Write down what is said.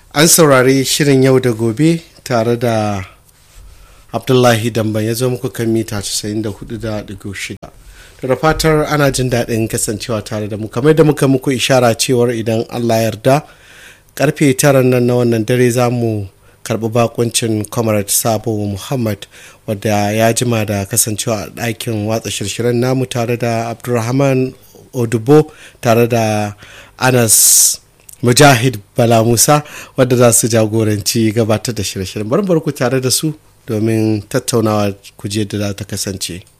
an saurari shirin yau da gobe tare da abdullahi damban ya zo muku kan mita 94.6 da fatar ana jin daɗin kasancewa tare da mu kamar da muka muku ishara cewar idan allah yarda karfe tara nan na wannan dare za mu karɓi bakuncin comrade sabo muhammad wadda ya jima da kasancewa a ɗakin watsa shirshiren namu tare da abdulrahman odubo tare da anas mujahid bala musa wadda za su jagoranci gabatar da shirye-shiryen barbar ku tare da su domin tattaunawa kuje da za ta kasance